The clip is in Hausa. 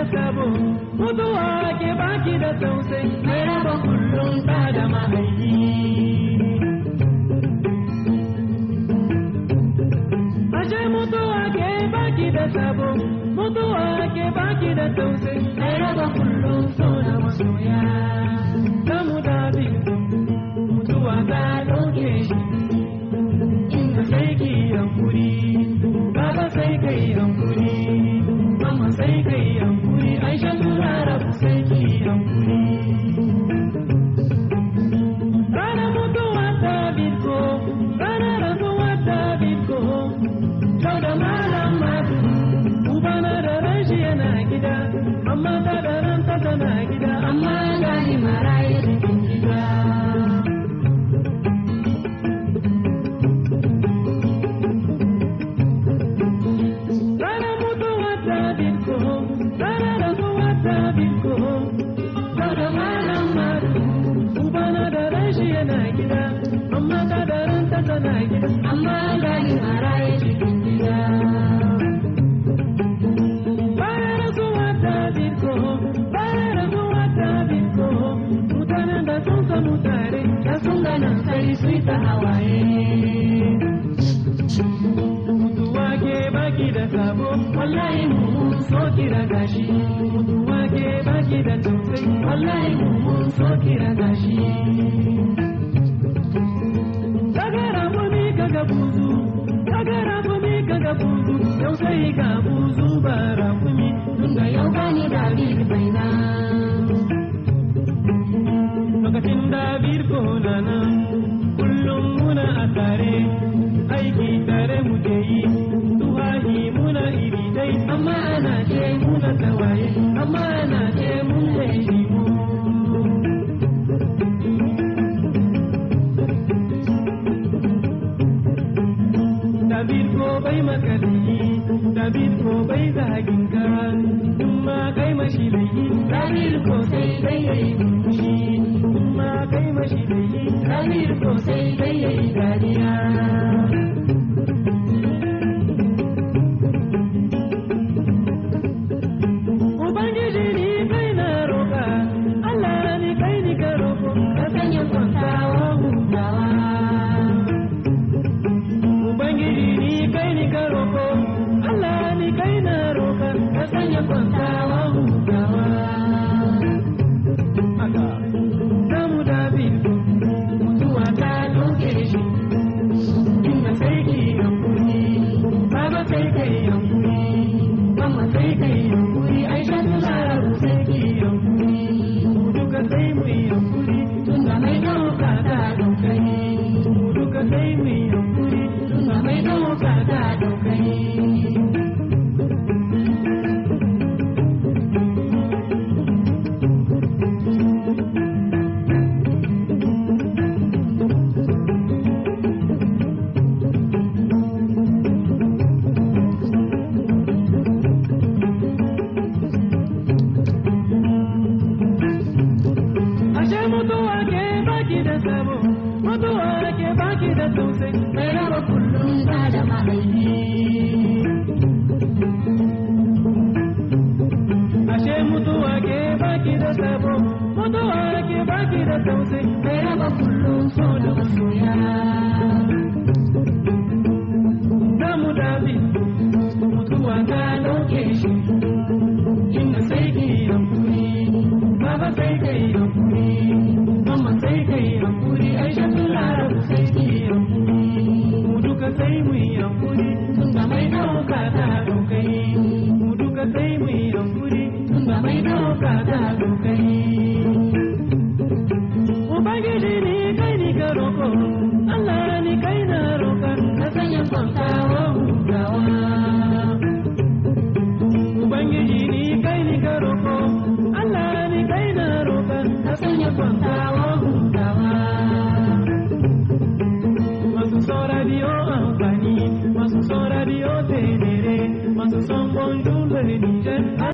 sabo mutuwa ke baki da tausayi mai raba kullum ta da mahaifi ashe mutuwa ke baki da sabo mutuwa ke baki da tausayi mai raba kullum so da masoya kamu da mutuwa ta ɗauke shi inda sai ki hankuri baba sai kai hankuri mama sai kai hankuri aisha tura rabu sai ki hankuri ranar mutuwa ta bitko ranar rasuwa ta bitko sau da malam matu ubana da rashi yana gida amma ta da ranta tana gida amma gani maraye cikin gida Rana mutuwa ta bitko, rana rasuwa ta bitko, daga malam madu, ubana da rashi yana gida, amma ta da ranta tana gida, amma gani maraye cikin gida. Bayan rasuwa ta bitko, bayan rasuwa ta bitko, mutanen da sun samu tare, da sun ganin sai su ta hawaye. mutuwa ke baki da sabo wallahi mun so kira gashi mutuwa ke baki da tausayi wallahi mun so kira gashi kagara muni kaga buzu kagara muni kaga buzu yau sai ga buzu bara kumi tunda yau gani da bir baina lokacin da bir ko nana kullum muna a tare aiki tare muke yi tuhahi muna iri dai amma ana ce muna tawaye amma ana ce mun laifi mu David ko bai makaliyi David ko bai zagin ka in ma kai mashi laifi David ko sai dai yayi murmushi in ma kai mashi laifi David ko sai dai yayi dariya Ubangiji ni kai na roƙa, Allah ni kai ni ka roƙo, ka sanya kwantawa hutawa. Ubangiji ni kai ni ka roƙo, Allah ni kai na roƙa, ka sanya kwantawa hutawa. Haka, samu David, mutuwa ta ɗauke shi, inda sai ki hankuri, baba sai kai hankuri. Mama sai kai yankuri, Aisha tana rabu sai ki yankuri. Mu duka sai mu yi yankuri, tunda mai ɗauka ta ɗaukai. Mu duka sai mu yi yankuri, tunda mai ɗauka ta ɗaukai. Ashe mutuwa ke baki da sabo, mutuwa ke baki da tausayi, mai raba kullum ba da mahaifi. Ashe mutuwa ke baki da sabo, mutuwa ke baki da tausayi, mai raba kullum so da masoya. Zamu dabi, mutuwa ta ɗauke shi, inda sai ki hankuri, baba sai kai hankuri, mama sai kai hankuri, aisha tun larabu sai ki hankuri, mu duka sai mu yi hankuri, tunda mai ɗauka ta ɗaukai, mu duka sai mu yi hankuri, tunda mai ɗauka ta ɗaukai. Ubangiji ni kai ni ka roƙo, Allah ni kai na roƙa, ka sanya kwantawa hutawa. Ubangiji ni kai ni ka roƙo, Allah ni kai na roƙa, ka sanya kwantawa hutawa. Masu son radio amfani, masu son radio tenere, masu son bonjour le Niger.